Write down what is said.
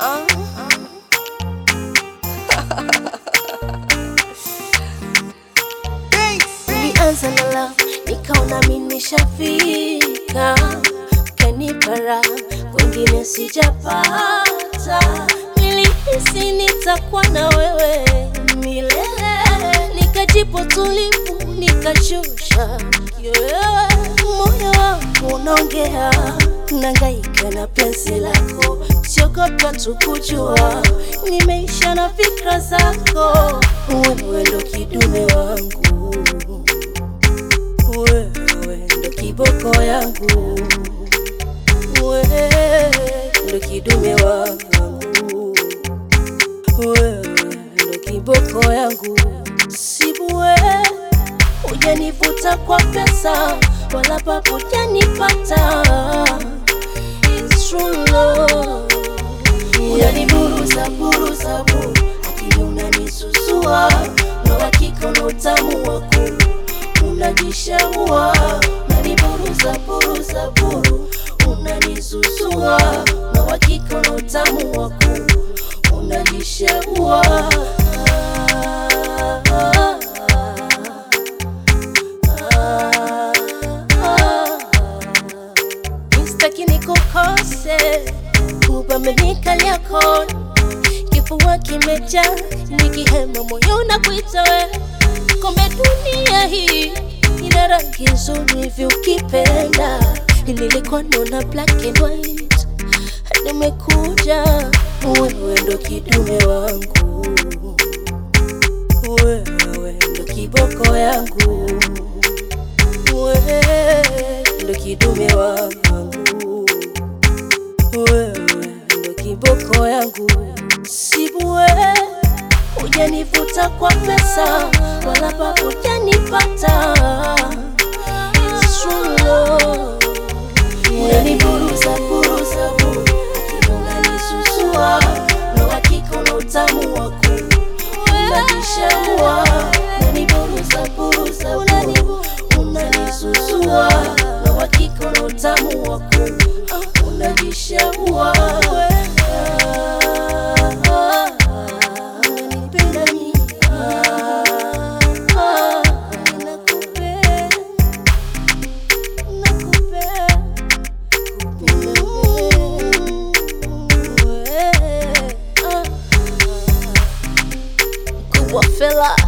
Ulianza na love, nikaona mimi nishafika, kanipara kwingine sijapata. Nilihisi nitakuwa na wewe milele, nikajipo tulivu, nikashusha kiwewe. Moyo wangu unaongea, nangaika na penzi lako, siogopa tu kujua, nimeisha na fikra zako. Wewe ndo kidume wangu, wewe ndo kiboko yangu, wewe ndo kidume wangu, wewe ndo kiboko yangu. Sibue hujanivuta kwa pesa, wala papo hujanipata. It's true love. Unaniburuza buruza bu, akili unanisusua, na hakika na utamu wako unajishaua. Unaniburuza buruza buru, unanisusua, na hakika na utamu wako unajishaua. Mistaki nikukose, kubamenikalia kona, kifua kimejaa, nikihema moyo na kuita we. Kombe dunia hii ina rangi nzuri hivi ukipenda, nilikuwa naona black and white, nimekuja wewe ndo kidume wangu, wewe ndo kiboko yangu wewe ndo kidume wangu, wewe ndo kiboko yangu. Sibue hujanivuta kwa pesa, wala papo hujanipata. It's true love. Unaniburuza buruza bu, akili unanisusua, na hakika na utamu wako unajishaua. Unaniburuza buruza bu, unanisusua, na hakika na utamu wako unajishaua. Unanipenda mimi, nakupenda, nakupenda kubwa fela